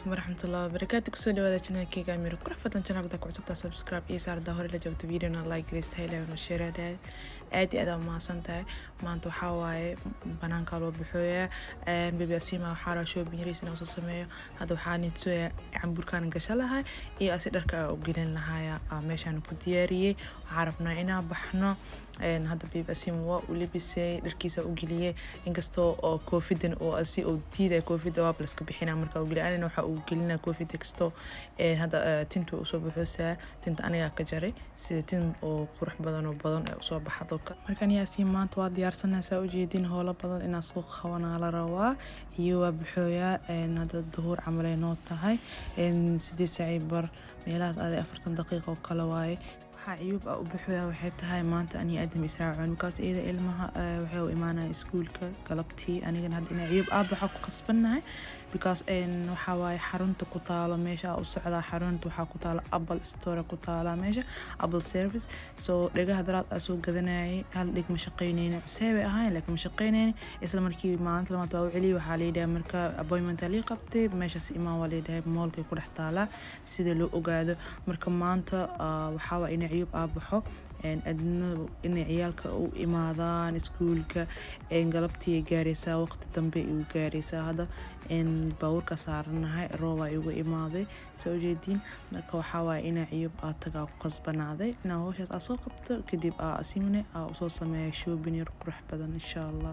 calaykum waraxmatullahi wabarakaatu kusoo dhawaada janaalkeyga amir qurux badan janaalka ku cusubtaa subscribe iyo saarda hore la joogta videona like gareysta helayno shareadad aad iyo aad aa mahadsan tahay maanta waxaa waaye banaanka loo buxooyaa bebi asima waxaa raa shopping yariis inaa soo sameeyo hadda waxaa nitsoya camburkaan gasha lahay iyo asi dharka aa u gelin lahaya meeshaan ku diyaariyey waxaa rabnaa inaa baxno hadda bebi asima waa u libisay dharkiisa u geliyey inkastoo oo koofidan oo asi oo diidaya koofida waa laska bixina marka u geliy anina waxaa uu gelinaa koofida kastoo hadda tinta usoo baxoosaa tinta anigaa ka jaray sida tin oo qurux badan oo badan ee usoo baxdo markaan yaasiin maanta waa diyaarsanaysaa ujeedin howlo badan inaa soo qabanaa la rabaa iyo waa baxooyaa hadda duhuur camalay noo tahay sideed saaci bar meelahaas aday afartan daqiiqa oo kale waaye waxaa ciyuub ah u baxooyaa waxay tahay maanta aniga aadam israacoon markaas iyada ilmaha waxay u imaanaya iskuulka galabtii anigana hadda inaa ciyuub aab waxaa ku khasbannahay because waxaa waaye xarunta ku taalo meesha u socdaa xarunta waxaa ku taalo apple store ku taala meesha apple service so dhegaha daraad aa soo gadanayay hal dheg ma shaqaynayna cuseebay ahayn laakiin ma shaqaynayna isla markii maalinta lamaad waa u celiyay waxaa layidhaha marka appointmenta lii qabtay meeshaas imaan waa layidhahay moolkay ku dhex taalaa sida loo ogaado marka maanta waxaa waa ina ciyuub aa baxo adnadu inay ciyaalka u imaadaan iskuulka galabtii gaaraysaa waqti dambe igu gaaraysaa hadda baabuurka saaranahay roobaa igu imaaday soo ujeediin marka waxaa waaya inaa ciyub aa tagaa ku qasbanaaday inaa howshaas aa soo qabto kadib aa asimne aa usoo sameeya shoobin yar qurux badan insha allah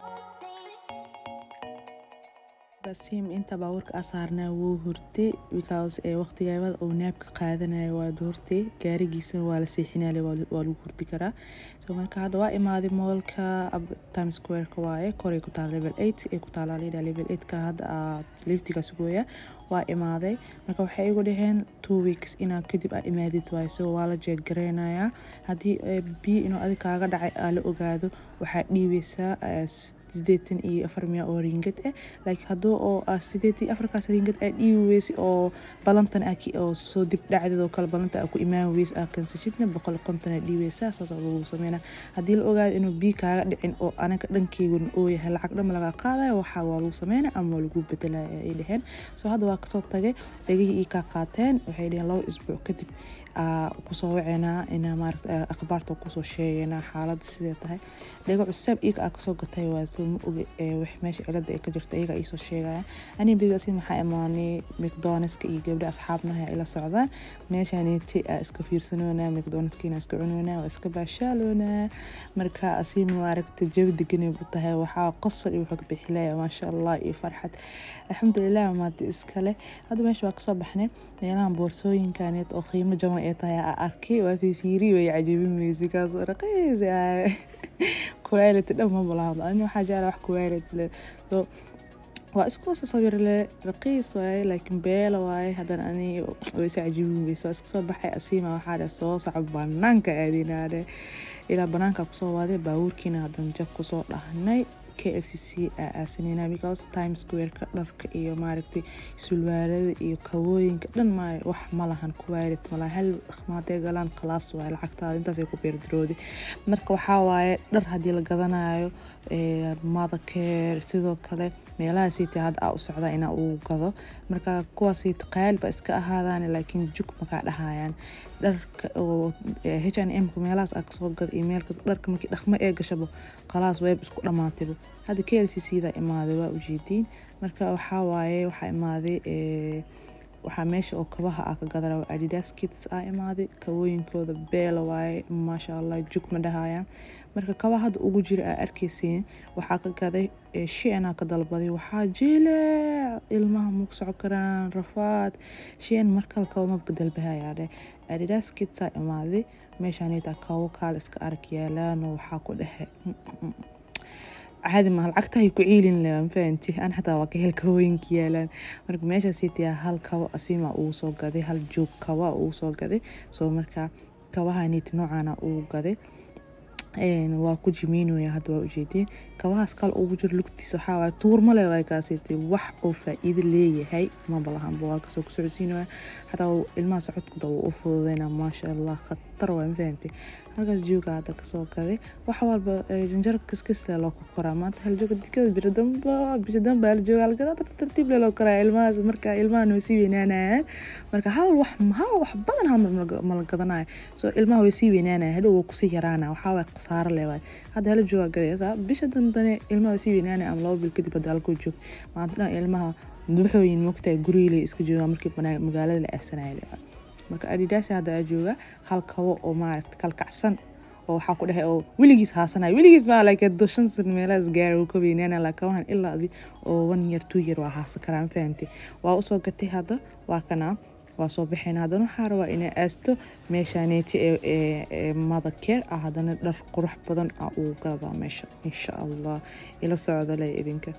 basiim inta baabuurka aa saarnaa wuu hurtay because waqtigaabada uu naabka qaadanaya waa hurtay gaarigiisana waa la seexinaya waa lagu hurdi karaa so marka hadda waa imaaday moolka time squareka waaye koray ku taala level eight ee ku taala layidhaha level eightka hadda aa liftiga sugooya waa imaaday marka waxay igu dhaheen two weeks inaa kadib aa imaadid waaye so waa la jeeggareynayaa haddii biyo inuu adig kaaga dhacay aa la ogaado waxaa dhiibeysaa sideetan iyo afar miya oo ringad ah laakiin hadduu oo sideed iyo afarkaas ringad aa dhiibi weysi oo balantan oo soo dib dhacdeed oo kale balanta aa ku imaan weysi aa kansashidna boqol konton aa dhiibeysaa saas lagu sameynaa haddii la ogaado inuu biyo kaaga dhicin oo anaga dhankeygun oo yahay lacag dhama laga qaadaya waxaa waa lagu sameynaya ama waa lagu bedelaya ay dhaheen so hadda waa kasoo tagay dhegihii ii kaa qaateen waxay dhaheen laba isbuuc kadib kusoo waceynaa inaa maarata akhbaarta kusoo sheegaynaa xaaladda sidee tahay dhego cusaab iyaga aa kasoo gatay waa soo ma oge wax meesha cilada ay ka jirta iyaga iisoo sheegaya aniga bibasi maxaa imaanay mcdonaldska iyo gabdha asxaabnaha ila socdaan meeshaaniti aa iska fiirsanoonaa mcdonaldskiina iska cunoonaa waa iska baashaaloonaa marka asiima maaragta jawi deganay bu tahay waxaa qosol iyo wuxuu ka bixilaya maasha allah iyo farxad alxamdulilah maadi iskale hadda meesha waa kasoo baxnay meelahan boorsooyinkaneed oo qiimo jaban ee tahay aa arkay waa fiifiiri way cajabin weyse kaas raqiis quality dhan ma balaado ani waxaa jecla wax quality leh so waa isku sawir leh raqiis waaye laakiin beela waaye haddana ani wayse cajabin weyse waa iska soo baxay asiima waxaa dhe soo soco banaanka aadinaadhe ilaa banaanka kusoo waaday baabuurkiina haddana jab kusoo dhahnay klcc aasanayna because time squareka dharka iyo maaragtay sulwaalada iyo kabooyinka dhan ma wax ma lahan quality malaha hal dhaqmaadee galaan khalaas waaye lacagtaada intaasay ku beerdarooday marka waxaa waaye dhar haddii la gadanayo mothercare sidoo kale meelahaasiita hadda aa u socdaa inaa uu gado marka kuwaasiita qaalba iska ahaadaan laakiin jug makaa dhahayaan dharka oo h n m meelahaas aa kasoo gada iyo meel dharka markii dhaqmo ee gashabo khalaas weeb isku dhammaatayba hadda k l c c daa imaaday waa ujeediin marka waxaa waaye waxaa imaaday waxaa meesha oo kabaha ah ka gadara adidas kits aa imaaday kabooyinkooda beela waaye maasha allah jug ma dhahayaan marka kaba hadda ugu jira aa arkeysiin waxaa ka gaday sheenaa ka dalbaday waxaa jiile ilmaha maku soco karaan rafaad sheen markale kaba ma bedelbahayaa dheh adidas kitsaa imaaday meeshaanita kabo kaal iska arag yaalaano waxaa ku dhexe caadi maha lacagtahay ku ciilin le mafahanti an xataa waa ka hel kabooyinka yaalaan marka meeshaasiitiyaa hal kabo asiima uu soo gaday hal joog kaba uu soo gaday soo marka kabahaniti noocaana uu gaday waa ku jimiinaya hadda waa ujeedeen kabahaas kale ugu jiro lugtiisa waxaa waay tuurma le waa kaasitay wax oo faa-iido leeyahay maba lahanba waa kasoo ku socodsiinaya xataa ilmaha socodkuda wuu u fududeyna maasha allah khatar waa mafahantay halkaas jooga hadda kasoo gaday wax walba janjaro kiskisle loo ku koraa maanta hal jooga dikada biro damba bisha damba hal jooga halgada tartiib le loo koraa ilmahaas marka ilmaha way sii weynaanayaan marka hal wax hal wax badan hal mar mala gadanayo soo ilmaha way sii weynaanaya hadhow waa kusii yaraana waxaa waay khasaaro le waay hadda hal jooga gadaysa bisha dambane ilmaha way sii weynaanaya ama laba bil kadib hadda halkoo joog maanta dhan ilmaha duxooyin mogtahay gurigile iska jooga markii magaalada la aasanaya le waay marka adidaasi hadda aa jooga hal kabo oo maaragta kalkacsan oo waxaa ku dhahay oo weligiis haasanaya weligiis baa like shan san meelahaas gaara uu ka weynaana la kabahan ilaa adi oo one year two year waa haasan karaa mafahantay waa usoo gatay hadda waa kana waa soo baxayna haddana waxaa rabaa inay aasto meeshaaneeti ee mother care ah haddana dhar qurux badan ah uu gadaa meesha insha allah ila socda le idinka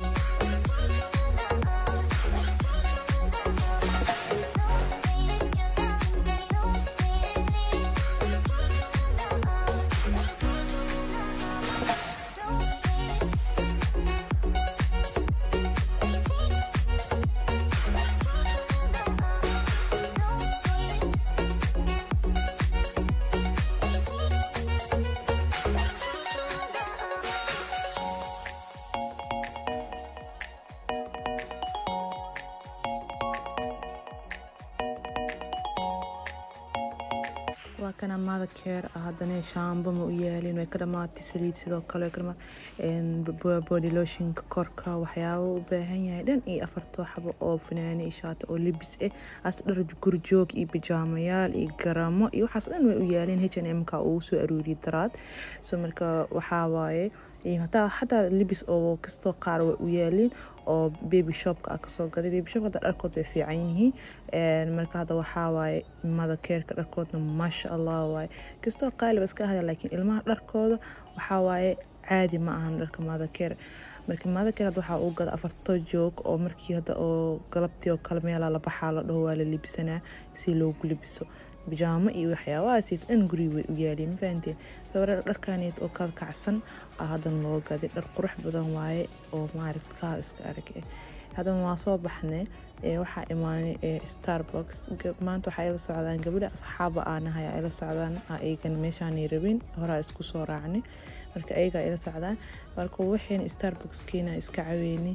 waa kana mother care ah haddana shaamba ma u yaalin way ka dhamaatay saliid sidoo kale way ka dhamaatay body lotionka korka waxyaabo u baahan yahay dhan iyo afartoo xabo oo finaano iyo shaata oo libis ah as dhar gurjoog iyo bijaamayaal iyo garamo iyo waxaas dhan way u yaalin h n m-ka uu soo aruuriyay daraad so marka waxaa waaye hataa xataa libis oo kastoo qaar way u yaalin oo baby shopka ah kasoo gaday baby shopka hadda dharkood way fiican yihiin marka hadda waxaa waaye mother careka dharkoodna maasha allah waaye kastoo qaaliba iska ahaya laakiin ilmaha dharkooda waxaa waaye caadi ma ahan dharka mother care marka mother care hadda waxaa uu gada afarto joog oo markii hadda oo galabtii oo kale meelaa la baxaa la dhaho waa la libisanaa si loogu libiso bijaamo iyo waxyaabahaas dhan guriga way u yaaliin ma fahanteen sawir dharkaneed oo kala kacsan ah haddana loo gaday dhar qurux badan waaye oo maaragt kaa iska arag eh haddana waa soo baxnay waxaa imaanay starbox maanta waxaa ila socdaan gabadha asxaaba aanahay ila socdaan ayagana meeshaanay rabin horaa isku soo raacnay marka ayagaa ila socdaan marka waxayna starboxkeena iska caweyni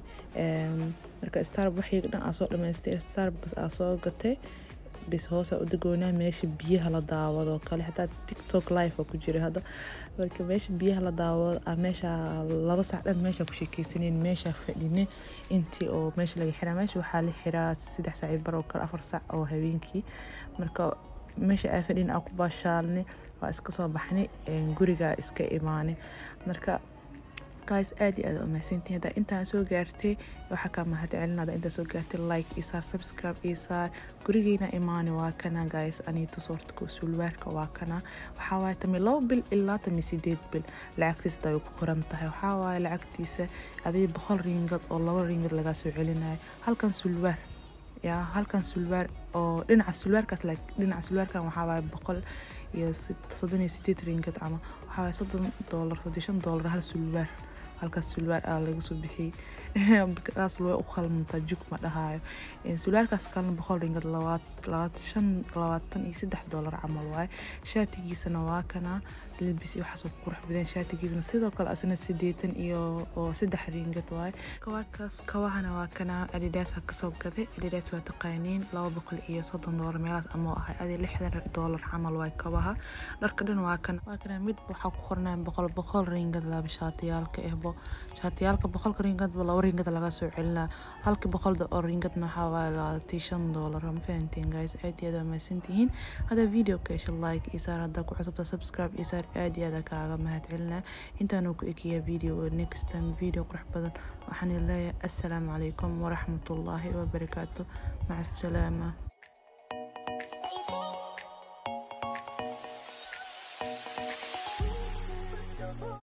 marka starb waxayga dhan aa soo dhamaystay starbox aa soo gatay bis hoosa u dagoonaa meesha biyaha la daawado kale xataa tiktok live ku jira hadda marka meesha biyaha la daawado ah meesha laba sac dhan meesha ku sheekeysaneen meesha fadhine intii oo meesha laga xiraa meesha waxaa la xiraa saddex saac bar oo kale afar sac oo habeenkii marka meesha aa fadhin aa ku baashaalnay waa iska soo baxnay guriga iska imaanay marka guys aad iyo aad u mahadsantihin haddaa intaan soo gaartay waxaa kaa mahad celinada intaa soo gaartay like iyo saar subscribe iyo saar gurigeyna imaani waa kana guys aniito soorta sulwaarka waa kana waxaa waaye tami labo bil ilaa tami sideed bil lacagtiisa hadaa way ku qoran tahay waxaa waaye lacagtiisa adii boqol ringad oo laba ringad lagaa soo celinayo halkan sulwaar yaa halkan sulwaar oo dhinaca sulwaarkaas dhinaca sulwaarkan waxaa waaye boqol iyo soddon iyo sideed ringad ama waxaa waaye soddon doolar soddon shan doolar hal sulwaar halkaas sulwaar aa laga soo bixiyey kaas way u qalmantaa jug ma dhahaayo sulwaarkaas kalena boqol ringad labaatan labaatan iyo saddex doolar camal waaye shaatigiisana waa kana libis iyo waxaas qurux badan shaatigiisana sidoo kale asna sideetan iyo oo saddex ringad waaye kawaakaas kawahana waa kana adidaas ha kasoo gaday adidaas waa taqaaniin laba boqol iyo soddon doolar meelahaas amoo ahay adi lixdan doolar camal waaye kabaha dharka dhan waa kana waa kana mid waxaa ku qornaa boqol boqol ringad laba shaatiyaalka ehbo shaatiyaalka boqolka ringadba laba ringad laga soo celinaa halka boqolda oo ringadna waxaa waaye labaatan shan doolar ma fahanteen guys aad iyo aad waa mahadsantihiin haddaa video ka hesha like iyo saar haddaa ku cusubta subscribe iyo saar aad iyo aad kaaga mahad celinaa intaanu ku ekiyaa video oo next time video qurux badan waxaan leeyahay assalaamu calaykum waraxmatullaahi wabarakaatu maca asalaama